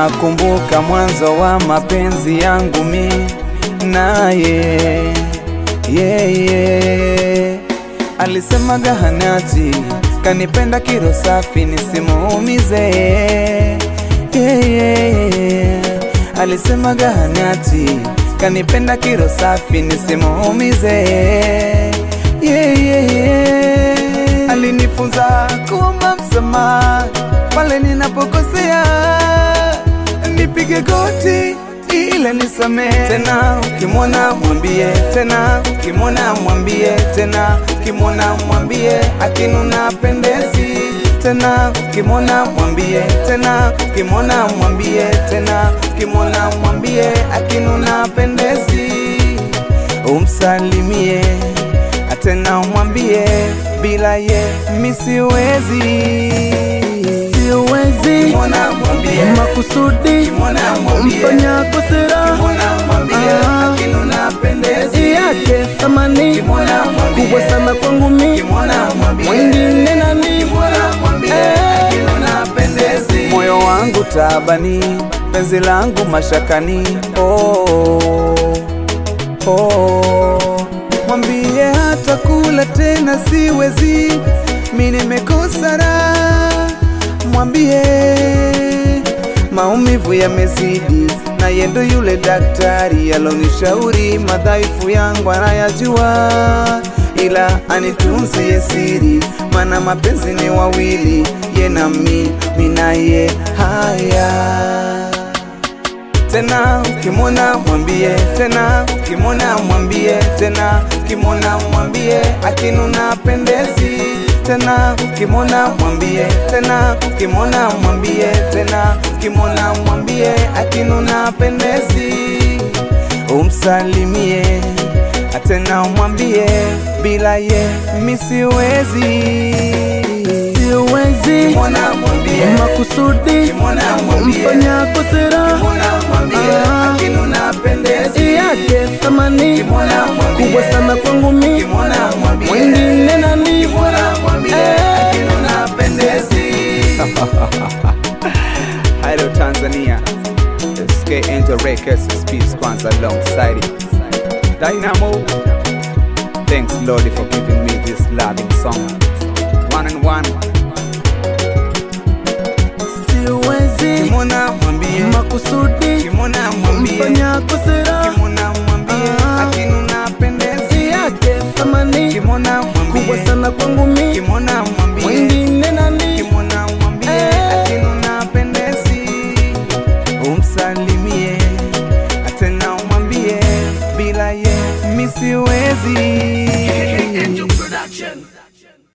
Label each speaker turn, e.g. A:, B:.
A: nakumbuka mwanzo wa mapenzi yangu mi naye yeah, yeah. Alisemaga hanachi kanipenda kiro safi nisimuumize yeah, yeah. Alisemaga hanachi kanipenda kiro safi nisimuumize yeah, yeah, yeah. Alinifunza kuomba msamaha pale ninapokosea, nipige goti ile nisamehe. Tena ukimwona mwambie, tena ukimwona mwambie, tena ukimwona mwambie akinuna pendezi. Tena ukimwona mwambie, tena ukimwona mwambie, tena ukimwona mwambie akinuna pendezi, umsalimie tena umwambie bila ye misiwezi
B: siwezi
A: Kimwona mwambie
B: makusudi
A: Kimwona mwambie
B: mfanya kosera
A: Kimwona mwambie
B: Ah.
A: akinuna pendezi
B: yake thamani
A: Kimwona mwambie
B: kubwa sana kwangu mi
A: Kimwona mwambie
B: mwingine nani
A: Kimwona mwambie
B: Eh.
A: akinuna pendezi Moyo wangu tabani penzi langu mashakani oh, oh. Mwambie hata kula tena siwezi, mi nimekosa raha. Mwambie maumivu yamezidi, na yendo yule daktari alonishauri madhaifu yangu anayajua, ila anitunzie siri, mana mapenzi ni wawili, ye na mi, mi na ye. Haya tena ukimwona mwambie, tena ukimwona mwambie, tena ukimwona mwambie akinuna pendezi. Tena ukimwona mwambie, tena ukimwona mwambie, tena ukimwona mwambie akinuna pendezi, umsalimie tena umwambie bila ye misiwezi.
B: siwezi
A: Ukimwona mwambie,
B: makusudi
A: ukimwona mwambie,
B: mfanya kosera
A: ukimwona mwambie
B: Ah.
A: akinuna pendezi.
B: yake thamani
A: Kimwona mwambie,
B: kubwa sana kwangu mi
A: Kimwona mwambie,
B: mwingine nani
A: Kimwona mwambie,
B: Eh.
A: akinuna pendezi. Hello Tanzania, SK Angel Records speaks kwanza alongside it. Dynamo, thanks Lord for giving me this loving song. One and one,
B: siwezi
A: Kimwona mwambie,
B: makusudi
A: Kimwona mwambie,
B: mfanya kosera
A: Kimwona mwambie,
B: Ah.
A: akinuna pendezi.
B: yake thamani
A: Kimwona mwambie,
B: kubwa sana kwangu mi
A: Kimwona mwambie